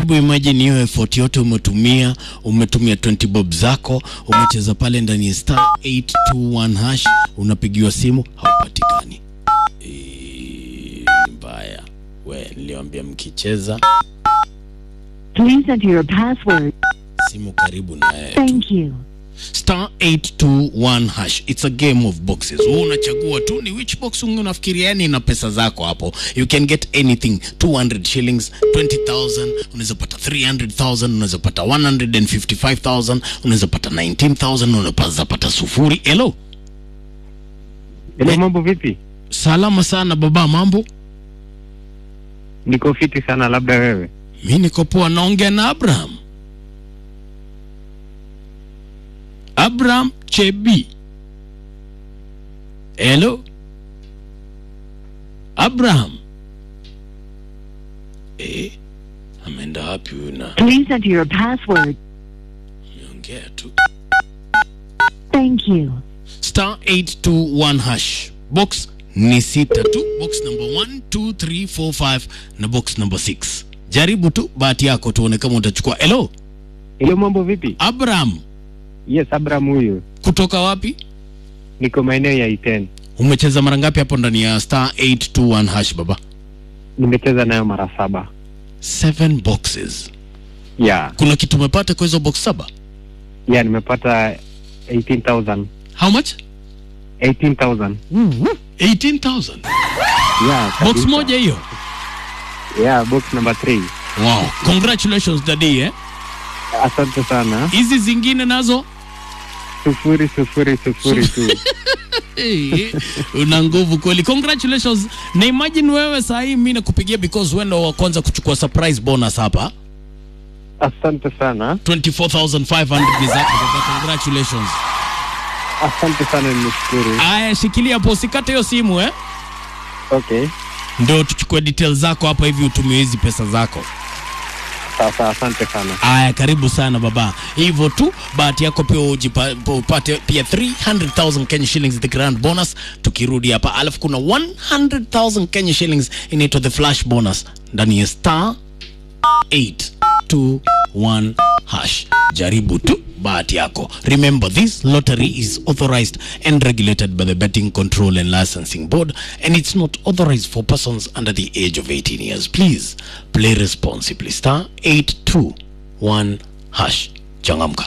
Hebu imagine hiyo effort yote umetumia, umetumia 20 bob zako, umecheza pale ndani ya star 821 hash, unapigiwa simu haupatikani. Eh, Mbaya we, niliwaambia mkicheza Please enter your password. simu karibu na yeye. Thank you. star 821 hash it's a game of boxes wewe unachagua tu ni which box unafikiria yani na pesa zako hapo you can get anything 200 shillings 20000 unaweza pata 300000 unaweza pata 155000 unaweza pata 19000 unaweza pata sufuri hello Hello, mambo vipi? salama sana baba mambo Niko fiti sana, labda wewe. mi niko poa naongea na abraham abraham chebi hello abraham eh, ameenda wapi huyu na Please enter your password. ameongea tu Thank you. star 821 hash box ni sita tu box number 1 2 3 4 5 na box number 6 jaribu tu bahati yako tuone kama utachukua hello Hello, mambo vipi? abraham Yes, Abraham huyu. kutoka wapi Niko maeneo ya Iten. umecheza mara ngapi hapo ndani ya star 821 hash baba Nimecheza nayo mara saba. seven boxes Yeah. kuna kitu umepata kwa hizo box saba Yeah, nimepata 18,000. how much 18,000. 18000 Yeah. box kabisa. moja hiyo Yeah, box number 3. wow congratulations daddy eh Asante sana. hizi zingine nazo Sufuri sufuri sufuri tu. Hey, una nguvu kweli congratulations na imagine wewe saa hii mi nakupigia because wewe ndo wa kwanza kuchukua surprise bonus hapa Asante sana. 24500 ni zako baba congratulations Asante sana, nimeshukuru. aya shikilia hapo usikate hiyo simu eh Okay. ndo tuchukue details zako hapa hivi utumie hizi pesa zako Sasa asante sana. aya karibu sana baba hivyo tu bahati yako pia ujipa- upate pia 300000 kenya shillings the grand bonus tukirudi hapa alafu kuna 100000 kenya shillings inaitwa the flash bonus ndani ya star 821 hash jaribu tu bahati yako remember this lottery is authorized and regulated by the betting control and licensing board and it's not authorized for persons under the age of 18 years please play responsibly star 821 hash changamka